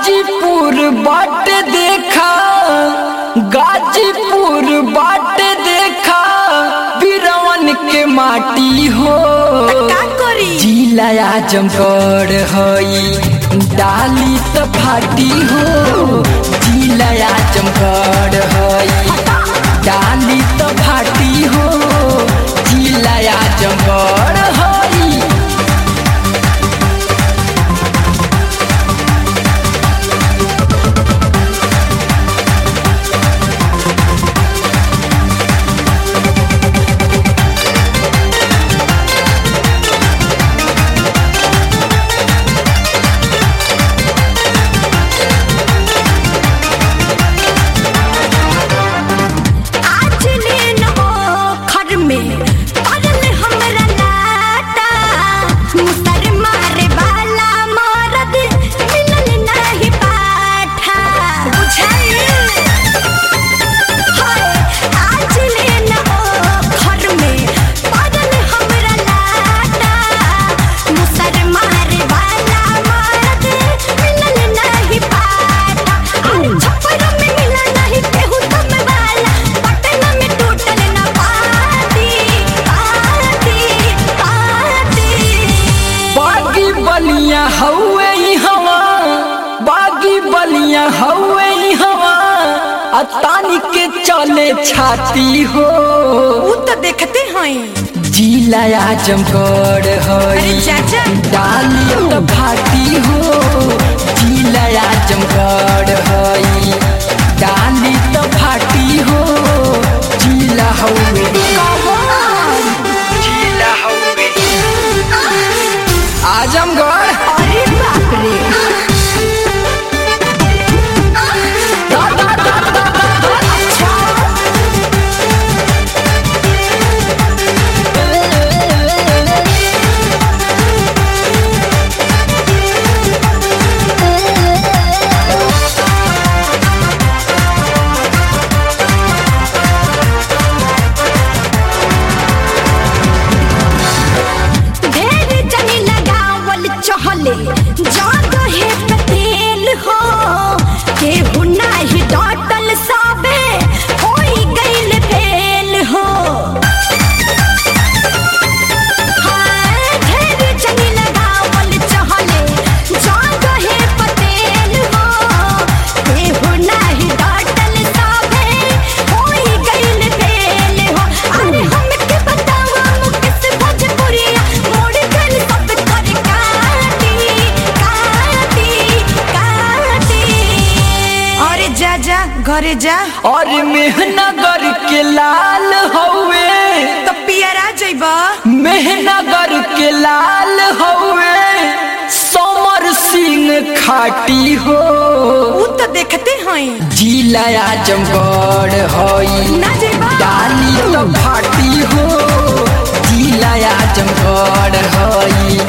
गाजीपुर बाट देखा गाजीपुर बाट देखा बिरवन के माटी हो का करी जिला आजमगढ़ हई डाली त फाटी हो जिला आजमगढ़ हई डाली त फाटी हो जिला आजमगढ़ हई आज लेन हो खर में पड़ल हमरा लाटा मुसर मारे वाला मरद मिलल नहीं पाठा बुझाइल हाय आज लेन हो खर में पड़ल हमरा लाटा मुसर मारे वाला मरद मिलल नहीं पाठा अरे छप्पर में मिला नहीं केहू तम वाला पटना में टूटल ना पाती पाती पाती बागी बलिया हवे ई हवा बागी बलिया हवे ई हवा आ तानी के चले छाती हो उ तो देखते हैं जिला आजमगढ़ अरे हई चाचा डाली त फाटी हो जिला आजमगढ़ हई डाली त फाटी हो जिला हवे जिला हवे आजमगढ़ अरे बाप रे दा, दा, दा, दा, दा, दा। अच्छा ढेर जनी लगावल चहले जादो है पतेल हो केहू नाही डटल सबे होई गइल फेल हो हाय, ढेर जनी लगावल चहले जादो है पतेल हो केहू नाही डटल सबे होई गइल फेल हो अरे हमके बतावा मुकेश भोजपुरिया मोड़ गइल सब कर काटी काटी काटी अरे जा जा घरे जा और मेहनगर के लाल हवे तो पियरा जइबा मेहनगर के लाल हवे समर सिंह खाटी हो उ तो देखते हैं जिला आजमगढ़ हई ना जइबा डाली तो फाटी हो जिला आजमगढ़ हई